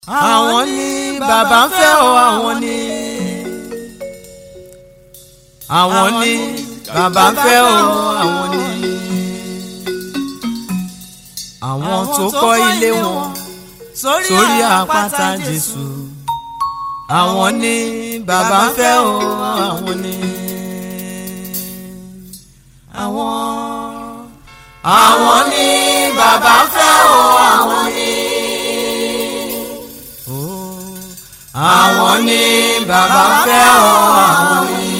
àwọn ni bàbá ń fẹ́ o àwọn ni àwọn ni bàbá ń fẹ́ o àwọn ni àwọn tó kọ́ ilé wọn sórí àpáta Jésù àwọn ni bàbá ń fẹ́ o àwọn ni àwọn àwọn ni bàbá ń fẹ́ o àwọn ni àwọn ni bàbá ń fẹ́ o àwọn ni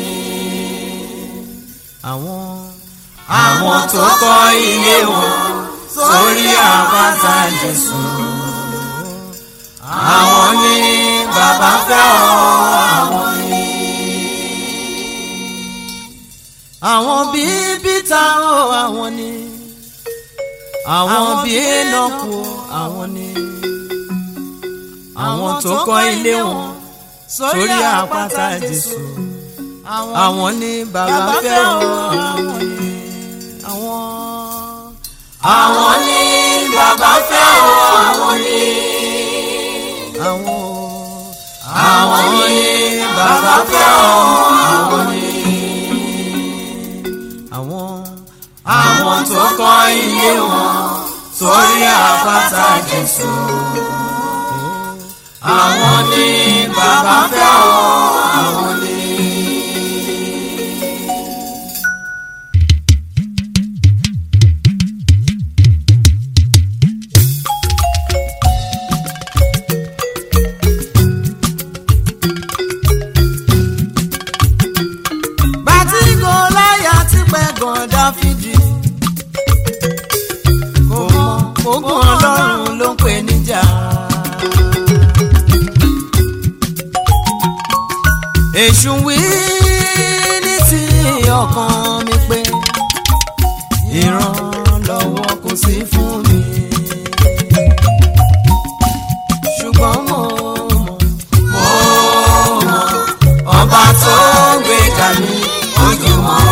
àwọn àwọn tó kọ́ ilé wọn sórí àpáta Jésù àwọn ni bàbá ń fẹ́ o àwọn ni. àwọn bíi bíta o àwọn ni àwọn bíi Énọ́kù àwọn ni àwọn tó kọ́ ilé wọn sórí àpáta Jésù àwọn ni bàbá fẹ́ o àwọn ni àwọn. àwọn ni bàbá fẹ́ o àwọn ni. àwọn àwọn ni bàbá fẹ́ o àwọn ni. àwọn àwọn tó kọ́ ilé wọn sórí àpáta Jésù àwọn ni bàbá fẹ́ o àwọn ni. bàtí Gòláyátì pẹ́ gan Dáfídì kò mọ ogun Ọlọ́run ló ń pè níjà. èṣù wí ní ti ọkàn mi pé ìrànlọ́wọ́ kò sí fún mi. ṣùgbọ́n mo mọ̀ mo mọ̀ ọba tó gbéga mi ojú mọ́.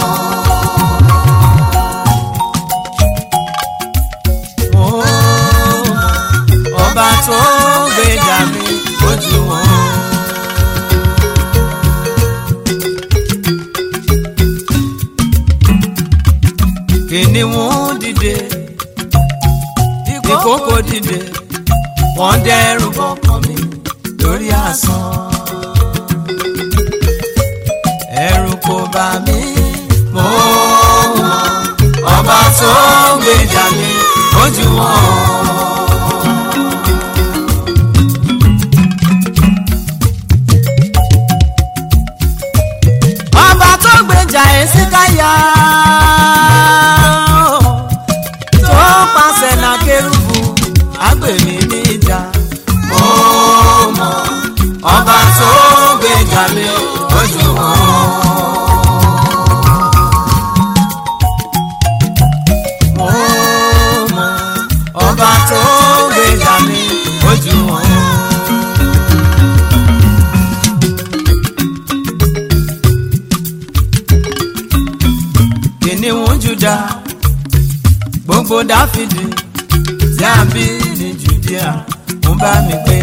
mo mọ̀ ọba tó gbéga mi ojú mọ́. kìnìún dìde ìkókò dìde wọ́n dẹ́rù bọkàn mi lórí asán ẹ̀rù kò bà mí mo mọ̀ ọba tó gbèjà mi ojú wọn. ọba tó gbèjà Èsíkáyà tó pàṣẹ náà kérúbù agbèmí níjà mo mọ̀ ọba tó gbèjà mi ojú wọn. mo mọ̀ ọba tó gbèjà mi ojú wọn. kìnìún Júdà gbogbo Dáfídì tí a bí ní Jùdíà ń bá mi gbé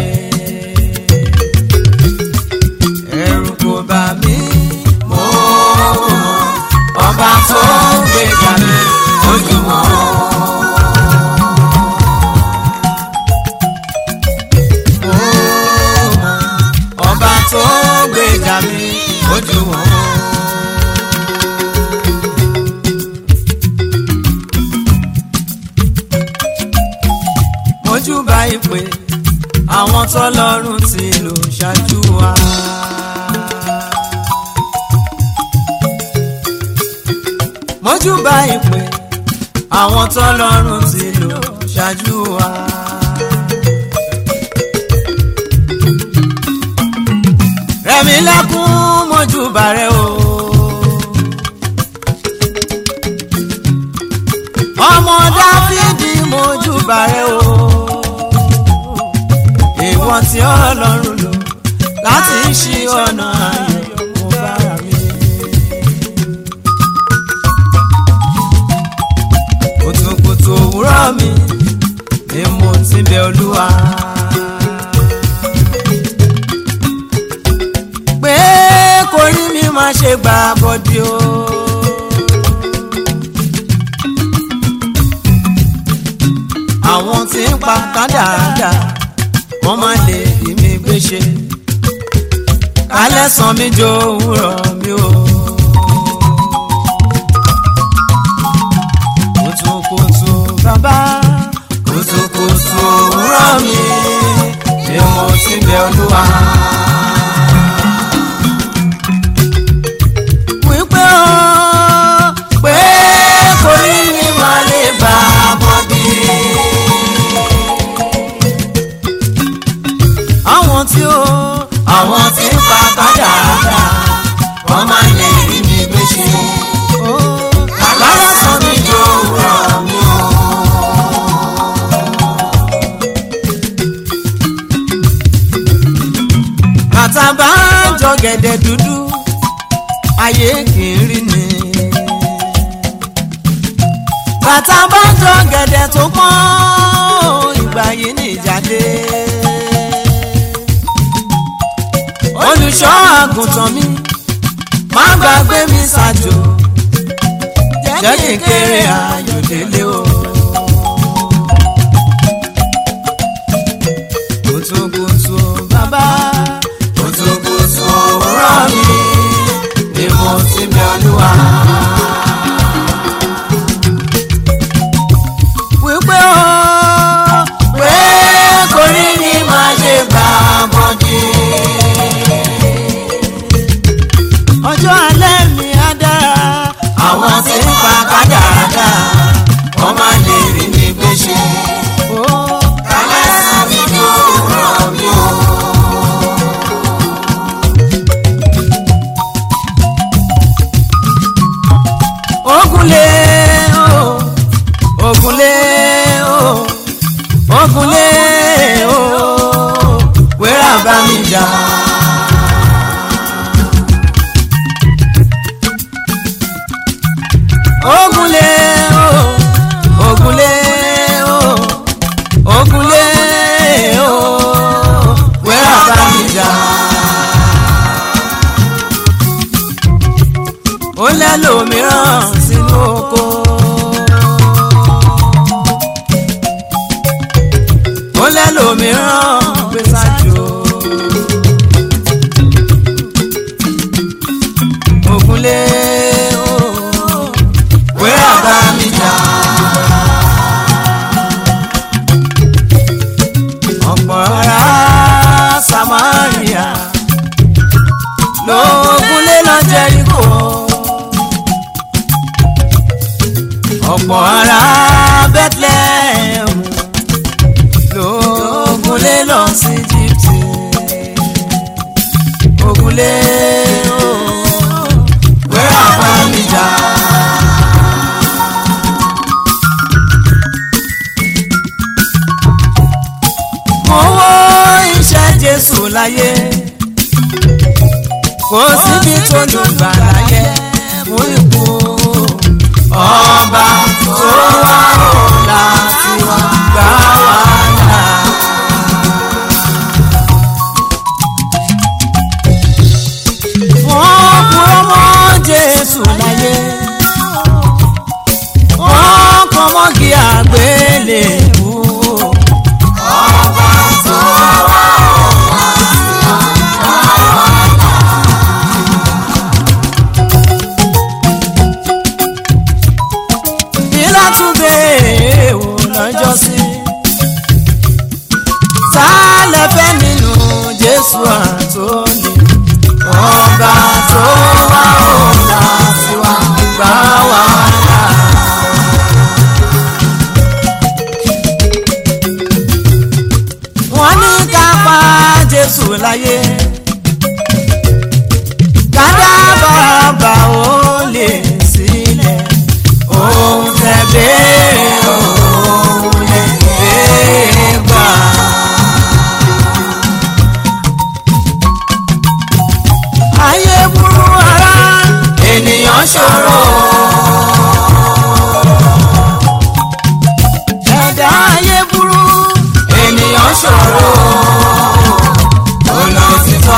ẹ̀rù kò bà mí mo mọ̀ ọba tó gbèjà mi ojú wọn. mo mọ̀ ọba tó gbèjà mi ojú wọn. mojúbà ìpè àwọn tọ́lọ́run ti lò ṣáájú wa. mojúbà ìpè àwọn tọ́lọ́run ti lò ṣáájú wa. rẹ̀mí lẹ́kún mojúbà rẹ o. ọmọ dáfídì mojúbà rẹ o. ìwọ tí ọlọ́run lò láti ṣí ọ̀nà ayọ̀ mo bára mi. kùtùkùtù òwúrọ̀ mi ni mo ti bẹ̀ olúwa. ṣe gbà bọ́dí o. àwọn tí ń pa kádàádà wọ́n máa lè rí mi gbé ṣe kálẹ̀ sàn mí jó òwúrọ̀ mi o. kùtùkùtù bàbá kùtùkùtù òwúrọ̀ mi ni mo ti bẹ̀ olúwa. wípé o pé kò ní ní máa lè bá a bọ́dí. àwọn tí ó àwọn tí ń pa kádàádà wọ́n máa lè rí mi gbé ṣe. kálẹ̀ sàn mí jó òwúrọ̀ mi o. bàtà bá ń jọ gẹ̀dẹ̀ dúdú ayé kì í rí ni. bàtà bá ń jọ gẹ̀dẹ̀ tó pọ́n ìgbà yìí ní ìjáde. olùṣọ́ àgùntàn mi má gbàgbé mi ṣàjò jẹ́ kí n kéré ayọ̀ délé o. kùtùkùtù bàbá kùtùkùtù òwúrọ̀ mi ni mo ti bẹ̀ olúwa. wípé o pé kò ní ní máa ṣe gbà bọ́dí. ọjọ́ alẹ́ mi á dára àwọn tí ń pa kádàrádà wọ́n máa lè rí mi gbé ṣe. kálẹ̀ sàn mí jó òwúrọ̀ mi o. ogunlé o ogunlé o ogunlé o wẹ́rà bá mi jà. ogunlé o ogunlé o ogunlé o wẹ́rà bá mi jà. ó lẹ́lòmíràn sínú oko. ó lẹ́lòmíràn gbé sájò. ògúnlé o wẹ́rà bá mi jà. ọ̀pọ̀ ará Samaria lóògùnlé lọ Jẹ́ríkò. ọ̀pọ̀ ará Bethlehem lóògùnlé lọ sí Íjíbítì. ògùnlé o wẹ́rà bá mi jà. mo wo iṣẹ́ Jésù láyé kò síbi tó lù gbà láyé mú ikú ọba tó wá ọ̀la tí wọ́n gbà wá là. wọ́n kúrò mọ́ Jésù láyé wọ́n kọ́ mọ́gì àgbélébùú. ọba tó wá ọ̀la tí wọ́n gbà wá là. ìlàtúndé wò lọ́jọ́ sí. sálẹ̀ fẹ́ nínú jésù àtòlè ọba tó wá ọ̀la sí wa gbà wá là. wọ́n ní ká pa jésù láyé kádàbàbà ó lè sílẹ̀ ohun tẹ béèrè òun lè béèrè gbà. ayé burú ara ènìyàn ṣòro. ẹ̀dá ayé burú ènìyàn ṣòro. olùsí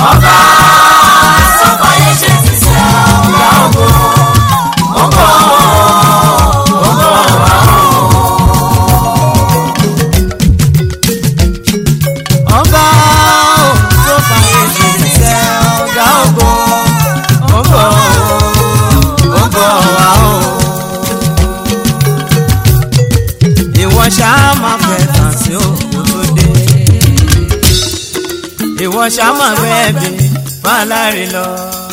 ọba sọ́kọ̀yé ṣe ti sẹ́ ọ̀gá ògo ó ń bọ̀ ó ń bọ̀ wá o. ọba ò tó fàyè ṣe ti sẹ́ ọ̀gá ògo ó ń bọ̀ ó ń bọ̀ wá o. ìwọ ṣáá máa fẹ́ tàn sí òkú tó dé ìwọ ṣáá máa fẹ́ bí fàlàrí lọ.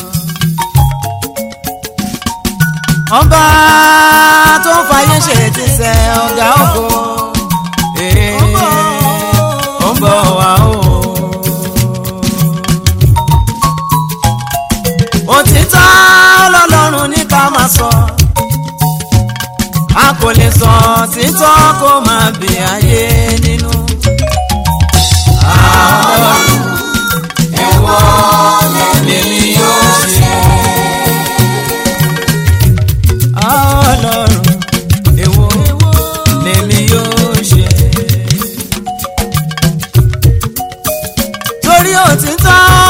ọba tó ń fàyè ṣe ti sẹ ọ̀gá ògo ee, ó ń bọ̀ wá o. òtítọ́ lọ́lọ́run ní ká máa sọ a kò lè sọ títọ́ kó máa bì ayé nínú. àwọn ẹ̀wọ̀ lèmi yóò ṣe. ọlọ́run èwo lèmi yóò ṣe. torí òtítọ́